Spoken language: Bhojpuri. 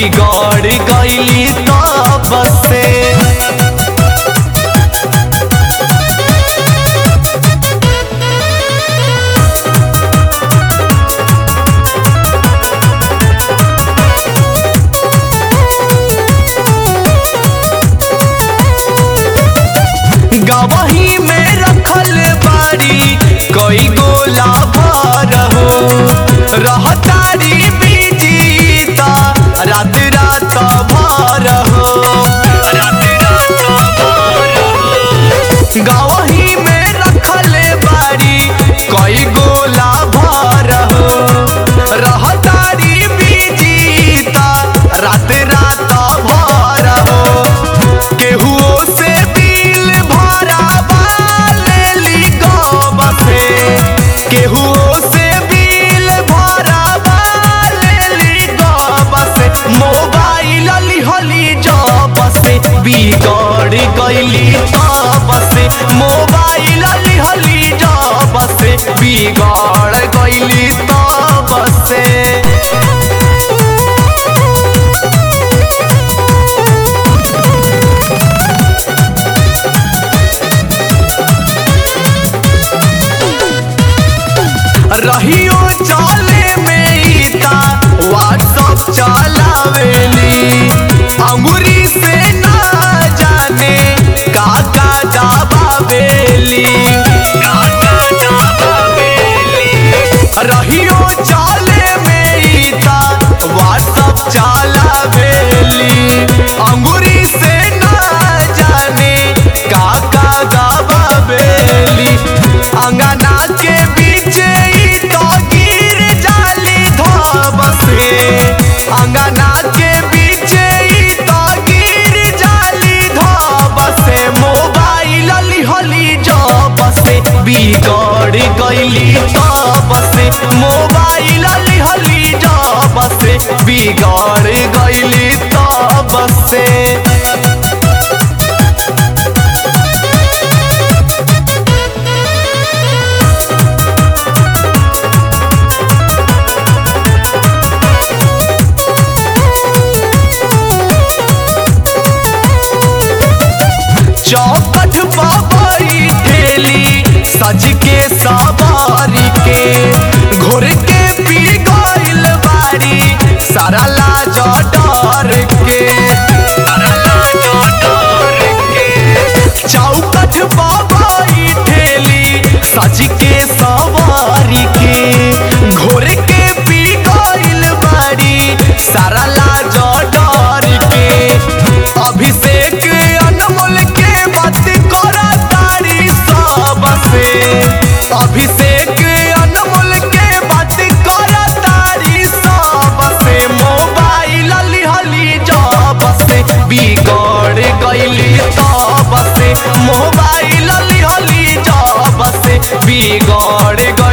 बिगड़ गईली तब से गवही में रखल बाड़ी कई गोला भर हो रहतारी बीजीता रात रात भर हो रात रात भर हो गवही में रखल बाड़ी कई गोला भर हो रहतारी बीजीता रात रात भर हो केहुओ से दिल भरा लेली गब से केहुओ से दिल भरा लेली गब से मोबाइल लिहली जब से बिगड़ गईली तब से मोबाइल लिहली जब से बिगड़ गईली तब से रहियो चले में ईता व्हाट्सअप चलावेली अंगुरी से ना जाने का का दबावेली का का दबावेली रहियो चले में ईता व्हाट्सअप चलावेली अंगुरी से ना जाने का का दबावेली अंगना के बीच ई तो गिर जाली धब से अंगना के बीच ई तो गिर जाली धब से मोबाइल लिहली जब से बिगड़ गईली तब से मोबाइल लिहली जब से बिगड़ गईली तब से चौकठ बाबाई ठेली सज के सवारी के घोर के पी गइल बारी सारा लाज डर के सारा लाज डर के चौकठ बाबाई ठेली सज के सवारी के घोर के पी गइल बारी सारा लाज डर के अभिषेक अनमोल के बात करा तारी सब से अभिषेक अनमोल के बात करा तारी सब से मोबाइल लिहली जब से बिगड़ गईली तब से मोबाइल लिहली जब से बिगड़